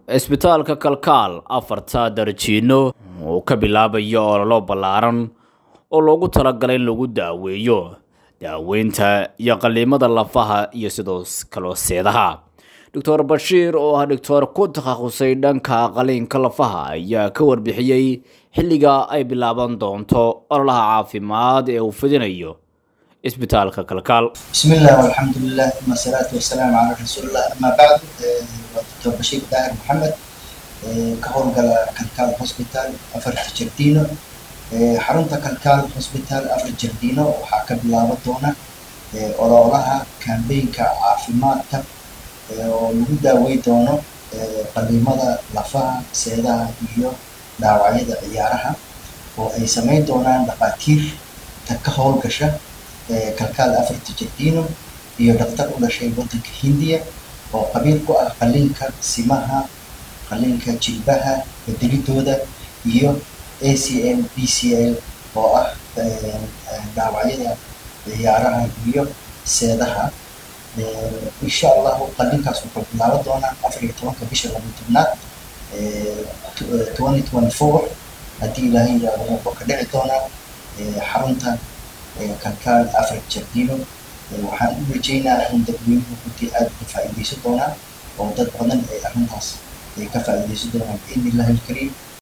cisbitaalka kalkaal afarta darjiino uu ka bilaabayo ololo ballaaran oo loogu talagalay in lagu daaweeyo daaweynta iyo qaliimada lafaha iyo sidoo kaloo seedaha doctor bashiir oo ah doctor ku takhasusay dhanka qaliinka lafaha ayaa ka warbixiyey xilliga ay bilaaban doonto ololaha caafimaad ee uu fidinayo isbitaalka kalkaal بسم الله والحمد لله ثم الصلاة والسلام على رسول الله أما بعد دكتور بشير داهر محمد كهون قال كالكال هوسبيتال أفرت جردينو حرمتا كالكال هوسبيتال أفرت جردينو وحاكا بلابا دونا أولولاها كامبين كعافيماتا ولو داوي دونو قليمada lafaha seedaha iyo dhaawacyada ciyaaraha oo ay samayn doonaan dhakhaatiir ta ka howlgasha kalkaal afarta jardino iyo dhaktar u dhashay waddanka hindiya oo qabiil ku ah qaliinka simaha qaliinka jilbaha bedelidooda iyo a c m b c l oo ah dhaawacyada ciyaaraha iyo seedaha insha allahu qalinkaas wuxuu bilaaban doonaa afar iyo tobanka bisha laba tobnaad twenty twenty four haddii ilaahay yidhaahdo wuxuu ka dhici doonaa xarunta kalkaal afar jardino waxaan u rajeynaa in dadweynuhu runtii aada uga faa'iideysan doonaa oo dad badan ay arrintaas ay ka faa'iideysan doonaan biidni illahi alkariim